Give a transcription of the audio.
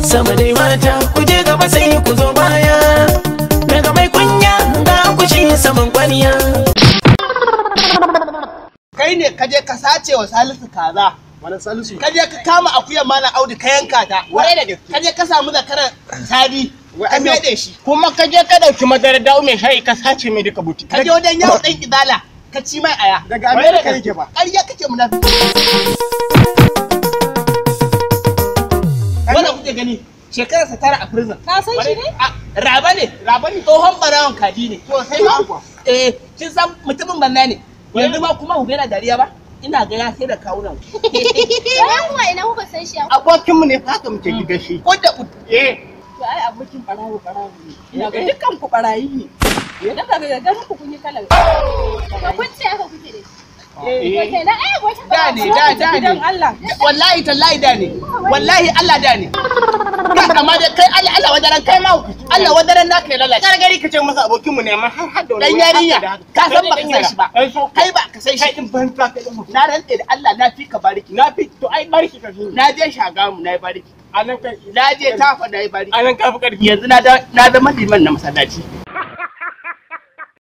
sama dai mata ku je gaba sai ku zo baya daga mai kunya ga ku shi saman kwaniya kai ne ka je ka sace wa salisu kaza Malam Salisu. ka je ka kama akuyar malam audu ka yanka ta Warai da gaske. ka je ka samu zakaran sadi ka fede shi Kuma ka je ka dauki madarar dawo mai shayi ka sace mai duka buti. ka je wajen yawon ɗan idala ka ci mai aya Daga Amerika yake ba. ƙarya kake munafi wannan kuke gani shekararsa tara a prison Ka san shi ne? A, raba ne raba ne tsohon barawan kaji ne to sai ma eh kin san mutumin banna ne yanzu ma kuma ku yana dariya ba ina ga ya sai da kawunan Bayan kuma ina kuka san shi a Abokinmu ne fa haka muke gidan shi. ko da Eh. To ai abokin barawo barawo ne. Ina ga dukkan ku barayi ne. Idan ka ga ganin ku kun yi kalar. to kun ce haka kuke da shi. To kenan ai wata da ne da da ne Gidan Allah. wallahi tallahi da ne wallahi Allah da ne kai amma dai kai Allah Allah wadaran kai ma Allah wadaran naka ya lalace Gargari ka ce masa abokinmu ne amma har har da dan wani yarinya haka da ka haka. san ba ka san shi ba Dan so kai ba ka san kai shi din ban ta kai din mutum. na rantse da Allah na fi ka bariki Na fi to ai barki ka fi. na je shagamu na yi bariki A nan kai. na je tafa na yi bariki A nan ka fi karfi. yanzu na da- na zama liman na masallaci